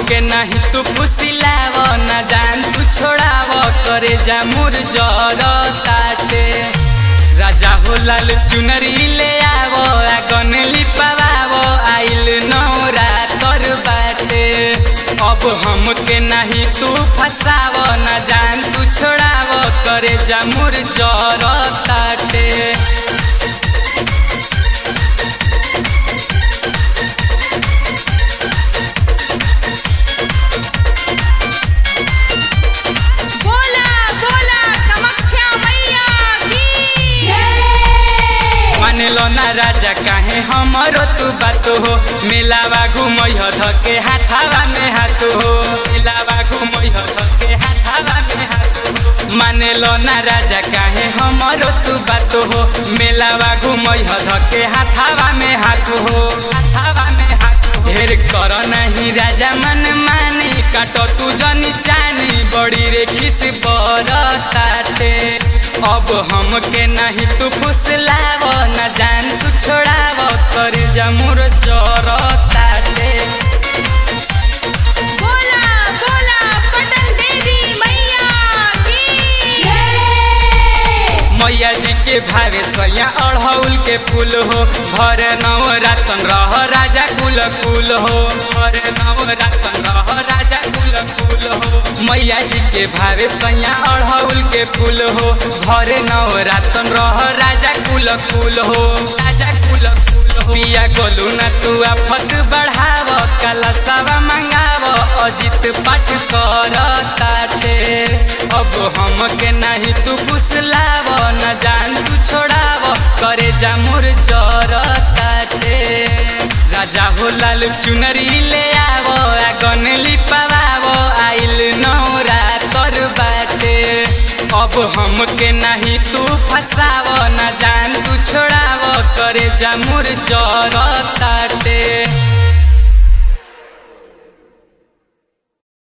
हमके नहीं तू फुसिलाव न जान तू छोड़ाव करे जा मुर जर ताटे राजा हो लाल चुनरी ले आवो आगन लिपावो आइल नौरा कर बाटे अब हमके नहीं तू फसाव न जान तू छोड़ाव करे जा मुर जर ताटे बोला बोला कामाख्या मैया की मानेलो ना राजा काहे हमरो तू बात हो मेलावा घुमैह धके हाथावा में हाथ हो मेलावा घुमैह धके हाथावा में हाथ हो मानेलो ना राजा काहे हमरो तू बात हो मेलावा घुमैह धके हाथावा में हाथ हो हाथावा में हाथ हो ढेर कर नहीं राजा मन मानी काट तू जनी चानी बड़ी रे खिस ताटे अब हमके नहीं तू फुसलाव न जान तू छोड़ाव कर जमुर जर ताटे बोला बोला पटन देवी मैया की मैया जी के भावे सोया अढ़ौल के फूल हो भर नव रातन रह राजा कुल कुल हो भर नव रातन रह राजा कुल कुल हो मैया जी के भावे सैया अढ़ौल के फूल हो भर नव रातन रह राजा कुल कुल हो राजा कुल कुल हो पिया गोलू न तू आफत बढ़ाव कलशवा मंगाव अजित पाठ कर ताटे अब हमके नहीं तू फुसलाव न जान तू छोड़ाव करे जा मोर जर ताटे राजा हो लाल चुनरी ले आवो आगन लिपावो आइल नौरा कर बाटे अब हमके नहीं तू फसाव न जान तू छोड़ाव करे जा मोर जर ताटे